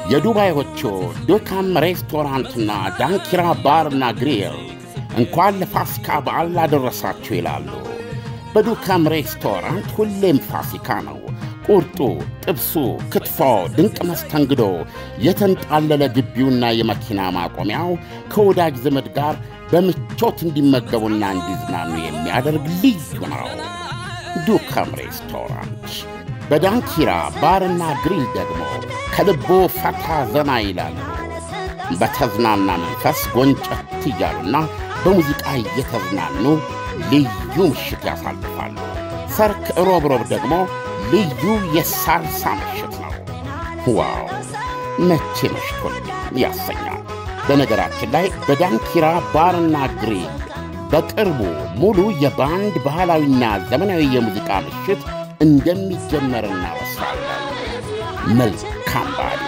የዱባዮቹ ዱካም ሬስቶራንትና ዳንኪራ ባርና ግሪል እንኳን ለፋሲካ በዓል አደረሳችሁ ይላሉ። በዱካም ሬስቶራንት ሁሌም ፋሲካ ነው። ቁርጡ፣ ጥብሱ፣ ክትፎ፣ ድንቅ መስተንግዶ፣ የተንጣለለ ግቢውና የመኪና ማቆሚያው ከወዳጅ ዘመድ ጋር በምቾት እንዲመገቡና እንዲዝናኑ የሚያደርግ ልዩ ነው። ዱካም ሬስቶራንት በዳንኪራ ባርና ግሪል ደግሞ ከልቦ ፈታ ዘና ይላሉ። በተዝናና መንፈስ ጎንጨት እያሉና በሙዚቃ እየተዝናኑ ልዩ ምሽት ያሳልፋሉ። ሰርክ ሮብ ሮብ ደግሞ ልዩ የሳልሳ ምሽት ነው። ዋው መቼ መሽቶልኝ ያሰኛል። በነገራችን ላይ በዳንኪራ ባርና ግሪል በቅርቡ ሙሉ የባንድ ባህላዊና ዘመናዊ የሙዚቃ ምሽት እንደሚጀመር እናበስራለን። መልካም በዓል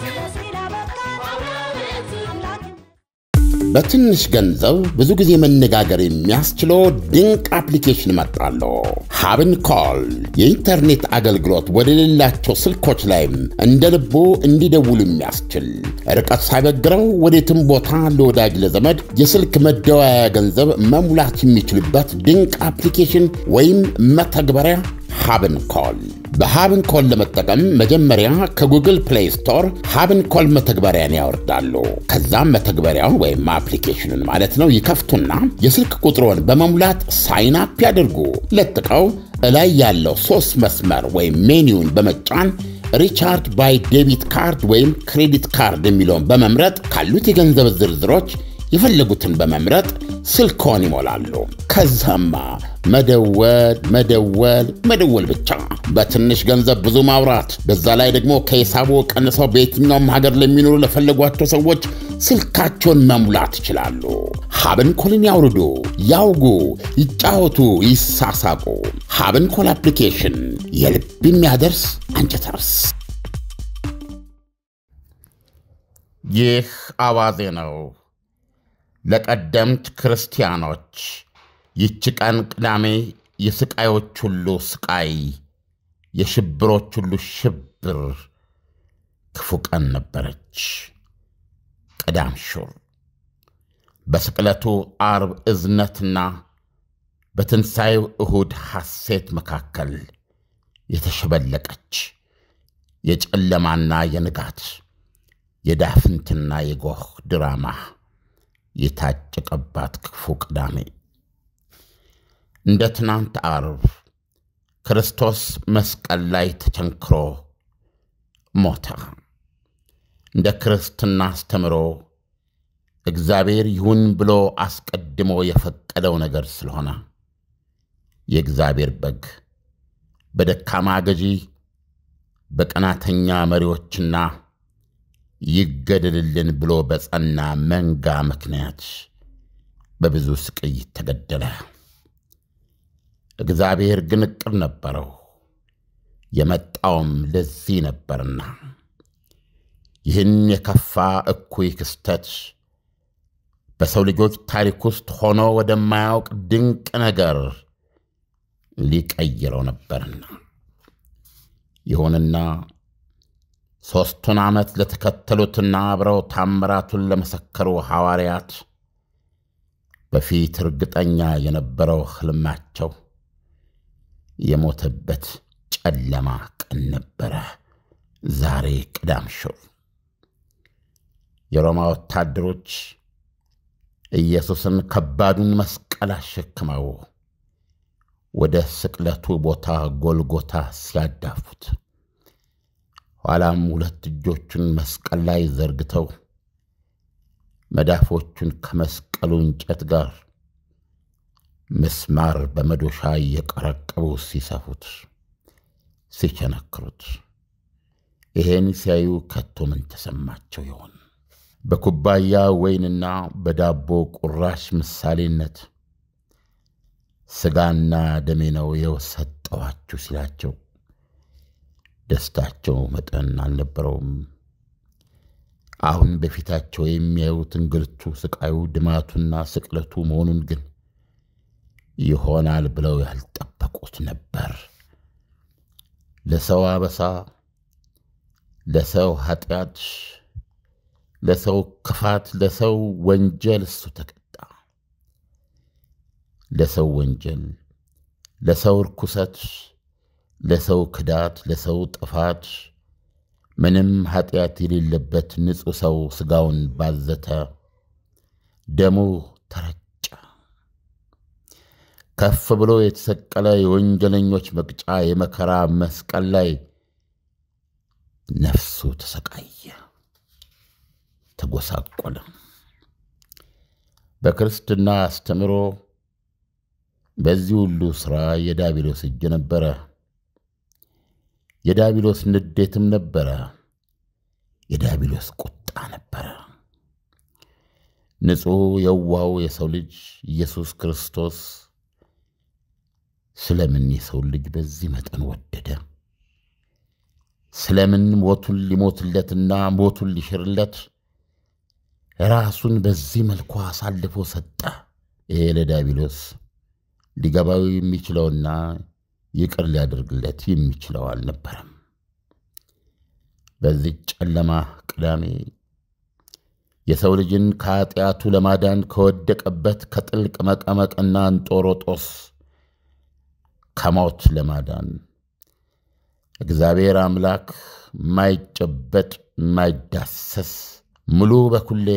በትንሽ ገንዘብ ብዙ ጊዜ መነጋገር የሚያስችለው ድንቅ አፕሊኬሽን መጣለሁ። ሀብን ኮል የኢንተርኔት አገልግሎት ወደሌላቸው ስልኮች ላይም እንደ ልቦ እንዲደውሉ የሚያስችል ርቀት ሳይበግረው ወዴትም ቦታ ለወዳጅ ለዘመድ የስልክ መደወያ ገንዘብ መሙላት የሚችልበት ድንቅ አፕሊኬሽን ወይም መተግበሪያ ሀብን ኮል በሀብን ኮል ለመጠቀም መጀመሪያ ከጉግል ፕሌይ ስቶር ሀብን ኮል መተግበሪያን ያወርዳሉ። ከዛም መተግበሪያውን ወይም አፕሊኬሽኑን ማለት ነው ይከፍቱና የስልክ ቁጥሮን በመሙላት ሳይን አፕ ያድርጉ። ለጥቀው እላይ ያለው ሶስት መስመር ወይም ሜኒውን በመጫን ሪቻርድ ባይ ዴቢት ካርድ ወይም ክሬዲት ካርድ የሚለውን በመምረጥ ካሉት የገንዘብ ዝርዝሮች የፈለጉትን በመምረጥ ስልክዎን ይሞላሉ። ከዛማ መደወል መደወል መደወል ብቻ። በትንሽ ገንዘብ ብዙ ማውራት፣ በዛ ላይ ደግሞ ከሂሳቦ ቀንሰው በየትኛውም ሀገር ለሚኖሩ ለፈለጓቸው ሰዎች ስልካቸውን መሙላት ይችላሉ። ሀብን ኮልን ያውርዱ፣ ያውጉ፣ ይጫወቱ፣ ይሳሳቁ። ሀብን ኮል አፕሊኬሽን የልብ የሚያደርስ አንጀት ያርስ። ይህ አዋዜ ነው። ለቀደምት ክርስቲያኖች ይቺ ቀን ቅዳሜ የስቃዮች ሁሉ ስቃይ፣ የሽብሮች ሁሉ ሽብር ክፉ ቀን ነበረች። ቅዳም ሹር በስቅለቱ አርብ እዝነትና በትንሣኤው እሁድ ሐሴት መካከል የተሸበለቀች የጨለማና የንጋት የዳፍንትና የጎህ ድራማ የታጨቀባት ክፉ ቅዳሜ እንደ ትናንት አርብ ክርስቶስ መስቀል ላይ ተቸንክሮ ሞተ። እንደ ክርስትና አስተምሮ እግዚአብሔር ይሁን ብሎ አስቀድሞ የፈቀደው ነገር ስለሆነ የእግዚአብሔር በግ በደካማ ገዢ በቀናተኛ መሪዎችና ይገደልልን ብሎ በጸና መንጋ ምክንያት በብዙ ስቅይ ተገደለ። እግዚአብሔር ግን ዕቅድ ነበረው፣ የመጣውም ለዚህ ነበርና ይህን የከፋ እኩይ ክስተት በሰው ልጆች ታሪክ ውስጥ ሆኖ ወደማያውቅ ድንቅ ነገር ሊቀይረው ነበርና ይሁንና ሦስቱን ዓመት ለተከተሉትና አብረው ታምራቱን ለመሰከሩ ሐዋርያት በፊት እርግጠኛ የነበረው ሕልማቸው የሞተበት ጨለማ ቀን ነበረ። ዛሬ ቅዳም ሹር የሮማ ወታደሮች ኢየሱስን ከባዱን መስቀል አሸክመው ወደ ስቅለቱ ቦታ ጎልጎታ ሲያዳፉት ኋላም ሁለት እጆቹን መስቀል ላይ ዘርግተው መዳፎቹን ከመስቀሉ እንጨት ጋር ምስማር በመዶሻ እየቀረቀቡ ሲሰፉት፣ ሲቸነክሩት ይሄን ሲያዩ ከቶ ምን ተሰማቸው ይሆን? በኩባያ ወይንና በዳቦ ቁራሽ ምሳሌነት ሥጋና ደሜ ነው የሰጠኋችሁ ሲላቸው ደስታቸው መጠን አልነበረውም። አሁን በፊታቸው የሚያዩት እንግልቱ፣ ስቃዩ፣ ድማቱና ስቅለቱ መሆኑን ግን ይሆናል ብለው ያልጠበቁት ነበር። ለሰው አበሳ፣ ለሰው ኃጢአት፣ ለሰው ክፋት፣ ለሰው ወንጀል እሱ ተቀጣ። ለሰው ወንጀል፣ ለሰው ርኩሰት፣ ለሰው ክዳት፣ ለሰው ጥፋት ምንም ኃጢአት የሌለበት ንጹሕ ሰው ሥጋውን ባዘተ፣ ደሙ ተረጨ። ከፍ ብሎ የተሰቀለ የወንጀለኞች መቅጫ የመከራ መስቀል ላይ ነፍሱ ተሰቃየ፣ ተጎሳቆለ። በክርስትና አስተምሮ በዚህ ሁሉ ሥራ የዳቢሎስ እጅ ነበረ። የዳቢሎስ ንዴትም ነበረ። የዳቢሎስ ቁጣ ነበረ። ንጹሕ የዋው የሰው ልጅ ኢየሱስ ክርስቶስ ስለምን የሰው ልጅ በዚህ መጠን ወደደ? ስለምን ሞቱን ሊሞትለትና ሞቱን ሊሽርለት ራሱን በዚህ መልኩ አሳልፎ ሰጠ? ይሄ ለዳቢሎስ ሊገባው የሚችለውና ይቅር ሊያደርግለት የሚችለው አልነበረም። በዚህ ጨለማ ቅዳሜ የሰው ልጅን ከኃጢአቱ ለማዳን ከወደቀበት ከጥልቅ መቀመቅና እንጦሮጦስ ከሞት ለማዳን እግዚአብሔር አምላክ የማይጨበጥ የማይዳሰስ ሙሉ በኩሌ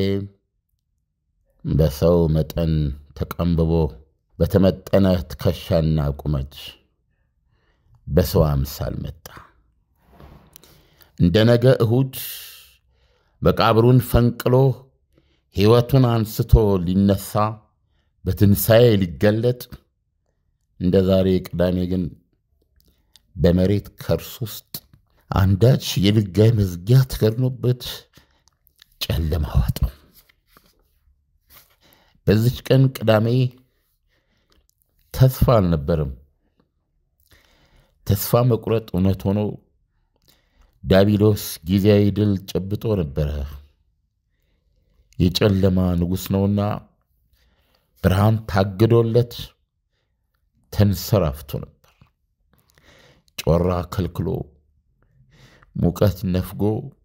በሰው መጠን ተቀንብቦ በተመጠነ ትከሻና ቁመት በሰው አምሳል መጣ። እንደ ነገ እሁድ መቃብሩን ፈንቅሎ ሕይወቱን አንስቶ ሊነሳ በትንሣኤ ሊገለጥ እንደ ዛሬ ቅዳሜ ግን በመሬት ከርስ ውስጥ አንዳች የድንጋይ መዝጊያ ተከድኖበት ጨለማ ዋጠው። በዚች ቀን ቅዳሜ ተስፋ አልነበረም። ተስፋ መቁረጥ እውነት ሆኖ ዳቢሎስ ጊዜያዊ ድል ጨብጦ ነበረ። የጨለማ ንጉሥ ነውና ብርሃን ታግዶለት ተንሰራፍቶ ነበር። ጮራ ከልክሎ፣ ሙቀት ነፍጎ፣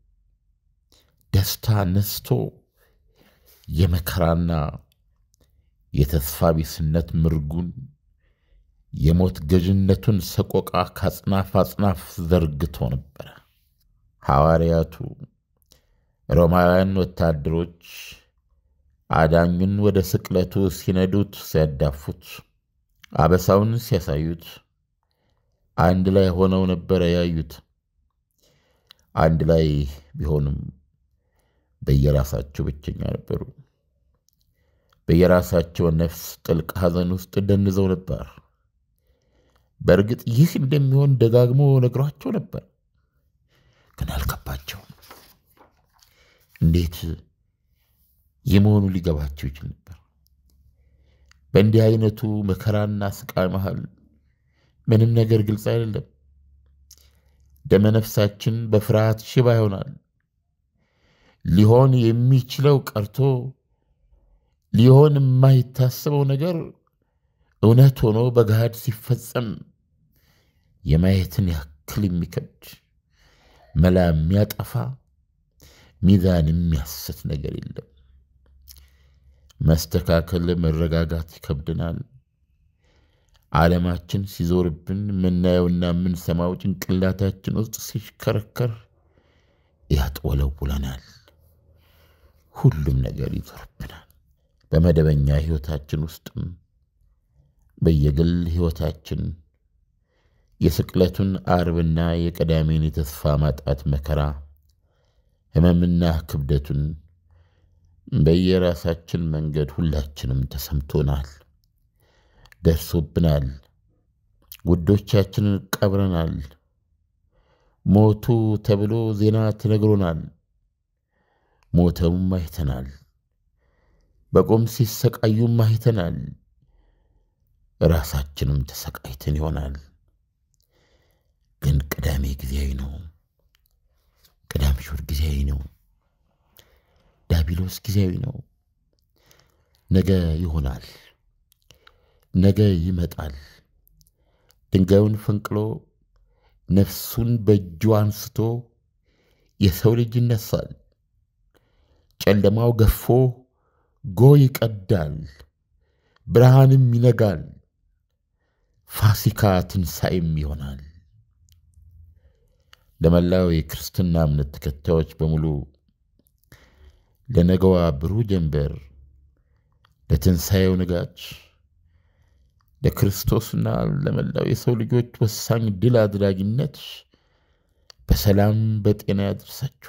ደስታ ነስቶ የመከራና የተስፋ ቢስነት ምርጉን የሞት ገዥነቱን ሰቆቃ ከአጽናፍ አጽናፍ ዘርግቶ ነበረ። ሐዋርያቱ ሮማውያን ወታደሮች አዳኙን ወደ ስቅለቱ ሲነዱት፣ ሲያዳፉት፣ አበሳውን ሲያሳዩት አንድ ላይ ሆነው ነበረ ያዩት። አንድ ላይ ቢሆንም በየራሳቸው ብቸኛ ነበሩ። በየራሳቸው ነፍስ ጥልቅ ሐዘን ውስጥ ደንዘው ነበር። በእርግጥ ይህ እንደሚሆን ደጋግሞ ነግሯቸው ነበር፣ ግን አልገባቸውም። እንዴት ይህ መሆኑ ሊገባቸው ይችል ነበር? በእንዲህ አይነቱ መከራና ስቃይ መሃል ምንም ነገር ግልጽ አይደለም። ደመነፍሳችን በፍርሃት ሽባ ይሆናል። ሊሆን የሚችለው ቀርቶ ሊሆን የማይታሰበው ነገር እውነት ሆኖ በገሃድ ሲፈጸም የማየትን ያክል የሚከብድ መላ የሚያጠፋ ሚዛን የሚያስት ነገር የለም። መስተካከል፣ መረጋጋት ይከብድናል። ዓለማችን ሲዞርብን የምናየውና የምንሰማው ጭንቅላታችን ውስጥ ሲሽከረከር ያጥወለውለናል። ሁሉም ነገር ይዞርብናል። በመደበኛ ሕይወታችን ውስጥም በየግል ሕይወታችን የስቅለቱን አርብና የቀዳሜን የተስፋ ማጣት መከራ ሕመምና ክብደቱን በየራሳችን መንገድ ሁላችንም ተሰምቶናል፣ ደርሶብናል። ውዶቻችንን ቀብረናል። ሞቱ ተብሎ ዜና ተነግሮናል። ሞተውም አይተናል። በቁም ሲሰቃዩም አይተናል። ራሳችንም ተሰቃይተን ይሆናል። ግን ቅዳሜ ጊዜያዊ ነው። ቅዳሜ እሑድ ጊዜያዊ ነው። ዳቢሎስ ጊዜያዊ ነው። ነገ ይሆናል። ነገ ይመጣል። ድንጋዩን ፈንቅሎ ነፍሱን በእጁ አንስቶ የሰው ልጅ ይነሳል። ጨለማው ገፎ ጎህ ይቀዳል፣ ብርሃንም ይነጋል። ፋሲካ ትንሣኤም ይሆናል። ለመላው የክርስትና እምነት ተከታዮች በሙሉ ለነገዋ ብሩህ ጀንበር፣ ለትንሣኤው ንጋት፣ ለክርስቶስና ለመላው የሰው ልጆች ወሳኝ ድል አድራጊነት በሰላም በጤና ያድርሳችሁ።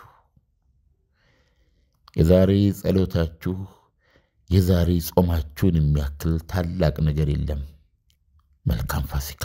የዛሬ ጸሎታችሁ የዛሬ ጾማችሁን የሚያክል ታላቅ ነገር የለም። መልካም ፋሲካ።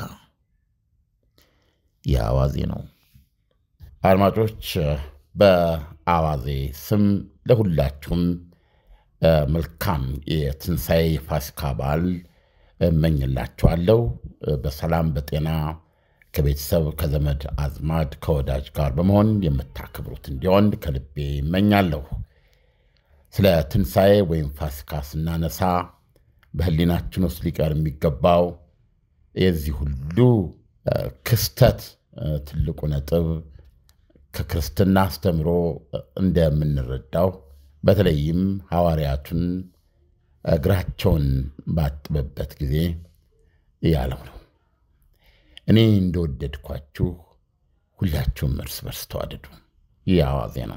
የአዋዜ ነው። አድማጮች በአዋዜ ስም ለሁላችሁም መልካም የትንሣኤ የፋሲካ በዓል እመኝላችኋለሁ። በሰላም በጤና ከቤተሰብ ከዘመድ አዝማድ ከወዳጅ ጋር በመሆን የምታከብሩት እንዲሆን ከልቤ እመኛለሁ። ስለ ትንሣኤ ወይም ፋሲካ ስናነሳ በሕሊናችን ውስጥ ሊቀር የሚገባው የዚህ ሁሉ ክስተት ትልቁ ነጥብ ከክርስትና አስተምሮ እንደምንረዳው በተለይም ሐዋርያቱን እግራቸውን ባጥበበት ጊዜ ያለው ነው። እኔ እንደወደድኳችሁ ሁላችሁም እርስ በርስ ተዋደዱ። ይህ አዋዜ ነው።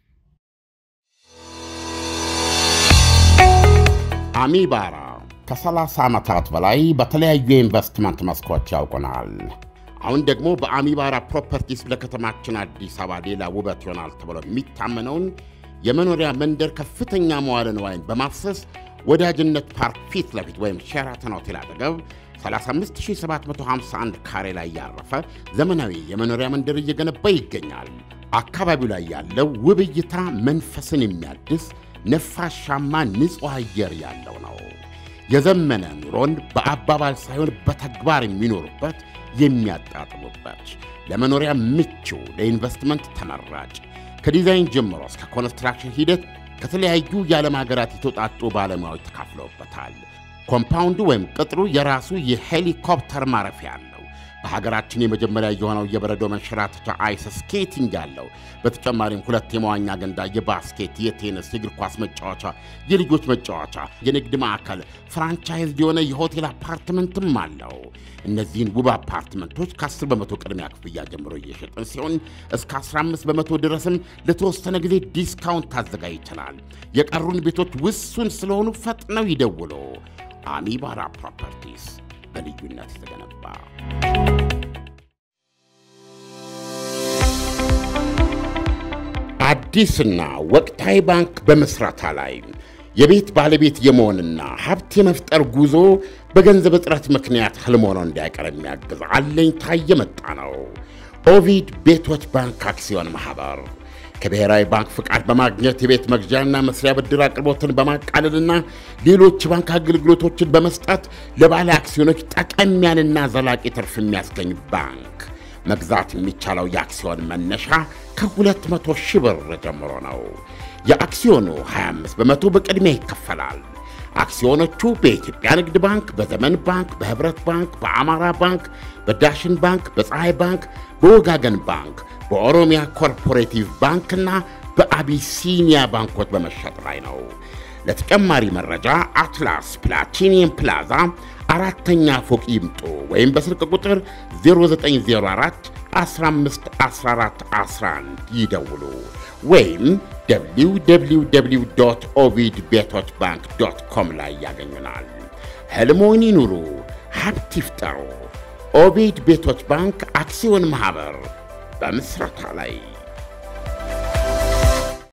አሚባራ ከ30 ዓመታት በላይ በተለያዩ የኢንቨስትመንት መስኮች ያውቁናል። አሁን ደግሞ በአሚባራ ፕሮፐርቲስ ለከተማችን አዲስ አበባ ሌላ ውበት ይሆናል ተብሎ የሚታመነውን የመኖሪያ መንደር ከፍተኛ መዋለ ንዋይን በማፍሰስ ወዳጅነት ፓርክ ፊት ለፊት ወይም ሼራተን ሆቴል አጠገብ 35751 ካሬ ላይ ያረፈ ዘመናዊ የመኖሪያ መንደር እየገነባ ይገኛል። አካባቢው ላይ ያለው ውብ እይታ መንፈስን የሚያድስ ነፋሻማ ንጹሕ አየር ያለው ነው። የዘመነ ኑሮን በአባባል ሳይሆን በተግባር የሚኖሩበት የሚያጣጥሙበት፣ ለመኖሪያ ምቹ፣ ለኢንቨስትመንት ተመራጭ ከዲዛይን ጀምሮ እስከ ኮንስትራክሽን ሂደት ከተለያዩ የዓለም ሀገራት የተውጣጡ ባለሙያዎች ተካፍለውበታል። ኮምፓውንዱ ወይም ቅጥሩ የራሱ የሄሊኮፕተር ማረፊያ አለው። በሀገራችን የመጀመሪያ የሆነው የበረዶ መንሸራተቻ አይስ ስኬቲንግ ያለው፣ በተጨማሪም ሁለት የመዋኛ ገንዳ፣ የባስኬት፣ የቴኒስ፣ የእግር ኳስ መጫወቻ፣ የልጆች መጫወቻ፣ የንግድ ማዕከል፣ ፍራንቻይዝ የሆነ የሆቴል አፓርትመንትም አለው። እነዚህን ውብ አፓርትመንቶች ከ10 በመቶ ቅድሚያ ክፍያ ጀምሮ እየሸጥን ሲሆን እስከ 15 በመቶ ድረስም ለተወሰነ ጊዜ ዲስካውንት ታዘጋጅተናል። የቀሩን ቤቶች ውሱን ስለሆኑ ፈጥነው ይደውሉ። አሚባራ ፕሮፐርቲስ በልዩነት የተገነባ አዲስና ወቅታዊ ባንክ በመስራታ ላይ የቤት ባለቤት የመሆንና ሀብት የመፍጠር ጉዞ በገንዘብ እጥረት ምክንያት ህልም ሆኖ እንዳይቀር የሚያግዝ አለኝታ የመጣ ነው። ኦቪድ ቤቶች ባንክ አክሲዮን ማኅበር ከብሔራዊ ባንክ ፍቃድ በማግኘት የቤት መግዣና መስሪያ ብድር አቅርቦትን በማቃለልና ሌሎች ባንክ አገልግሎቶችን በመስጠት ለባለ አክሲዮኖች ጠቀም ያለና ዘላቂ ትርፍ የሚያስገኝ ባንክ። መግዛት የሚቻለው የአክሲዮን መነሻ ከ200 ሺህ ብር ጀምሮ ነው። የአክሲዮኑ 25 በመቶ በቅድሚያ ይከፈላል። አክሲዮኖቹ በኢትዮጵያ ንግድ ባንክ፣ በዘመን ባንክ፣ በህብረት ባንክ፣ በአማራ ባንክ፣ በዳሽን ባንክ፣ በፀሐይ ባንክ፣ በወጋገን ባንክ፣ በኦሮሚያ ኮርፖሬቲቭ ባንክና በአቢሲኒያ ባንኮች በመሸጥ ላይ ነው። ለተጨማሪ መረጃ አትላስ ፕላቲኒየም ፕላዛ አራተኛ ፎቅ ይምጡ ወይም በስልክ ቁጥር 0904 15 14 11 ይደውሉ ወይም www ኦቪድ ቤቶች ባንክ ዶት ኮም ላይ ያገኙናል። ሕልሞን ይኑሩ፣ ሀብት ይፍጠሩ። ኦቪድ ቤቶች ባንክ አክሲዮን ማኅበር በምስረታ ላይ